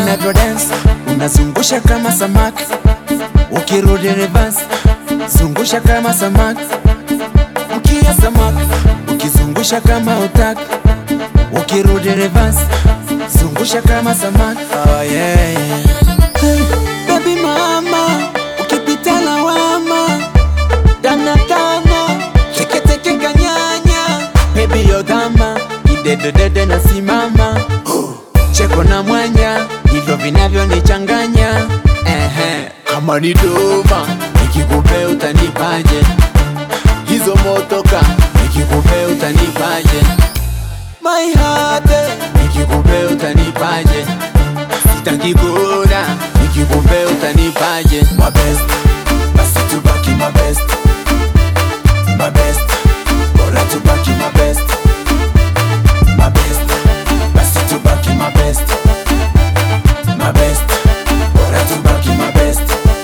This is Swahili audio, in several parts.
unavyo dance unazungusha kama samaki, ukirudi reverse zungusha kama samaki, mkia samaki, ukizungusha kama utaki, ukirudi reverse zungusha kama samaki. Oh, yeah, yeah. Hey, baby mama, ukipita lawama dana dana teketeke kanyanya baby yodhama idededede na simama cheko na mwanya hivyo vinavyonichanganya ehe kama ni doma nikikupe utanipaje hizo motoka nikikupe utanipaje my heart nikikupe utanipaje sitaki kuona nikikupe utanipaje my best basi tubaki my best my best bora tubaki my best my best basi tubaki my best my best bora tubaki my best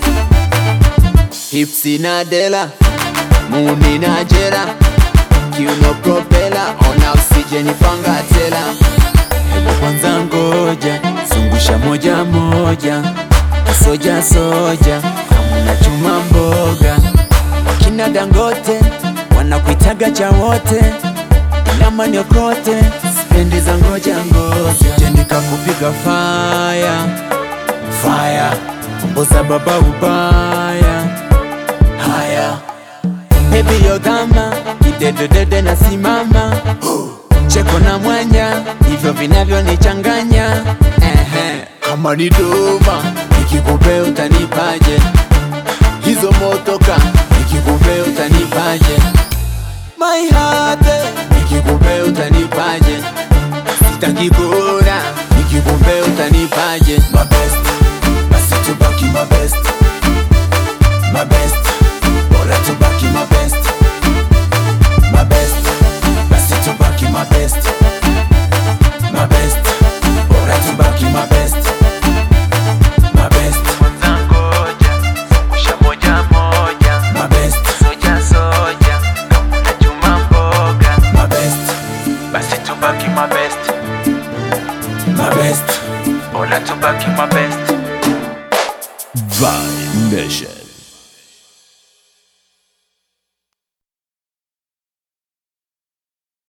hipsi na dela muni na jera kiuno propela ona usije nipanga tela hebu kwanza ngoja zungusha moja moja soja soja hamuna chuma mboga wakina dangote wanakuitaga cha wote inama niokote sipendi za ngoja ngoja je nikakupiga faya faya mboza baba ubaya haya Baby yodhama idededede na simama cheko na mwanya hivyo vinavyonichanganya ehe kama ni doma nikikupe utanipaje hizo motoka nikikupe utanipaje my heart nikikupe utanipaje sitaki kuona nikikupe utanipaje my best basi tubaki my best my best bora tubaki my best my best basi tubaki my best my best bora tubaki my best my best kwanza ngoja zungusha moja moja my best soja soja kama unachuma mboga my best basi tubaki my best my best bora tubaki my best Vibe Nation.